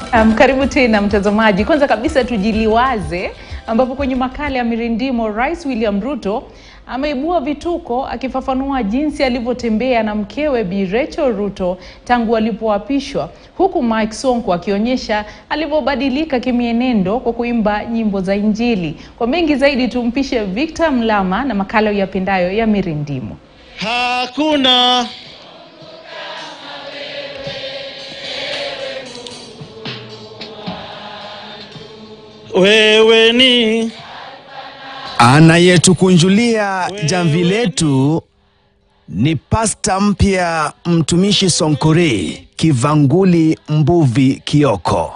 Um, karibu tena mtazamaji. Kwanza kabisa tujiliwaze, ambapo kwenye makala ya Mirindimo Rais William Ruto ameibua vituko akifafanua jinsi alivyotembea na mkewe Bi Rachel Ruto tangu alipoapishwa, huku Mike Sonko akionyesha alivyobadilika kimienendo kwa kuimba nyimbo za Injili. Kwa mengi zaidi, tumpishe Victor Mlama na makala yapendayo ya Mirindimo. Hakuna wewe ni Anayetukunjulia jamvi letu ni pasta mpya mtumishi Sonkore Kivanguli Mbuvi Kioko.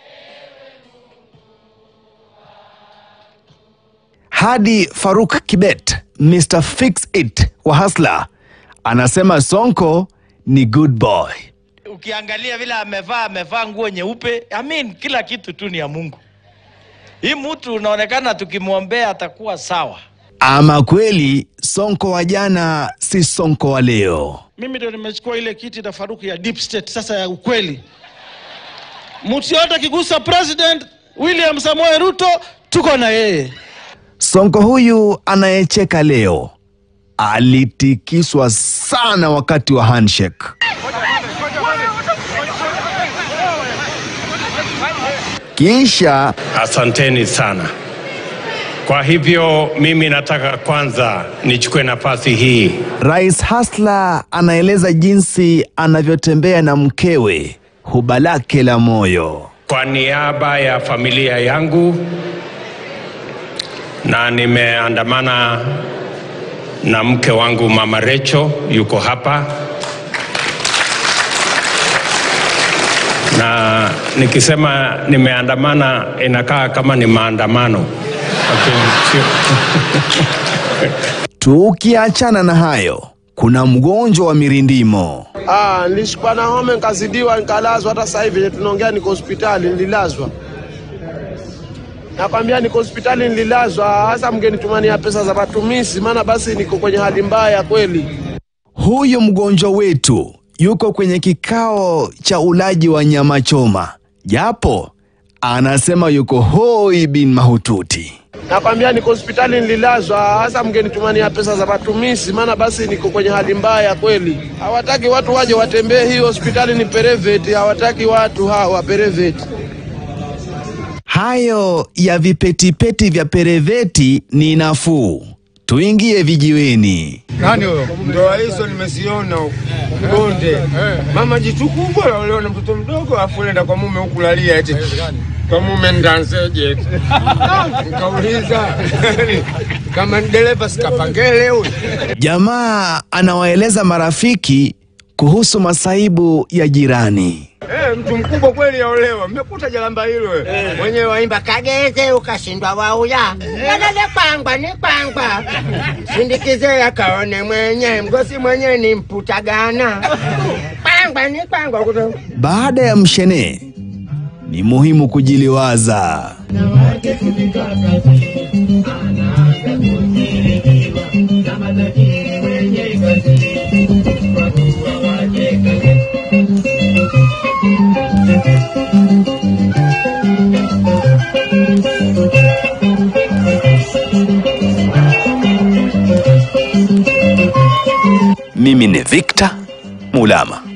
Hadi Faruk Kibet Mr Fix It wa Hasla anasema Sonko ni good boy. ukiangalia vile amevaa amevaa nguo nyeupe I mean, kila kitu tu ni ya mungu hii mtu unaonekana tukimwombea atakuwa sawa Ama kweli Sonko wa jana si Sonko wa leo. mimi ndo nimechukua ile kiti na Faruku ya deep state sasa ya ukweli. Mtu yote akigusa president William Samoei Ruto tuko na yeye. Sonko huyu anayecheka leo alitikiswa sana wakati wa handshake. Kisha Asanteni sana. Kwa hivyo mimi nataka kwanza nichukue nafasi hii Rais Hasla anaeleza jinsi anavyotembea na mkewe, huba lake la moyo. kwa niaba ya familia yangu, na nimeandamana na mke wangu Mama Recho, yuko hapa, na nikisema nimeandamana inakaa kama ni maandamano Lakini sio- Tukiachana na hayo, kuna mgonjwa wa mirindimo. Ah, nilishikwa na homa nikazidiwa nikalazwa. Hata sasa hivi tunaongea niko hospitali, nililazwa. Nakwambia niko hospitali, nililazwa. Hasa mngenitumania pesa za matumizi, maana basi niko kwenye hali mbaya kweli. Huyu mgonjwa wetu yuko kwenye kikao cha ulaji wa nyama choma, japo anasema yuko hoi bin mahututi. Nakwambia niko hospitali, nililazwa. Hasa mngenitumania pesa za matumizi, maana basi niko kwenye hali mbaya kweli. Hawataki watu waje watembee, hii hospitali ni private, hawataki watu hawa private. Hayo ya vipetipeti vya pereveti ni nafuu. Tuingie vijiweni. Nani huyo? Ndoa hizo nimeziona huko bonde. Mama jitu kubwa laolewa na mtoto mdogo, afu enda kwa mume huku lalia eti kwa mume ndanzeje? eti. Nikauliza kama ni dereva sikapangele huyu. Jamaa anawaeleza marafiki kuhusu masaibu ya jirani. Eh, mtu mkubwa kweli yaolewa. Mmekuta jalamba hilo eh. Mwenyewe waimba kageze ukashindwa wauya kadade kwangwa ni kwangwa sindikize akaone mwenye mgosi mwenye ni mputagana kwangwa ni kwangwa kuto Baada ya mshene, ni muhimu kujiliwaza. Mimi ni Victor Mulama.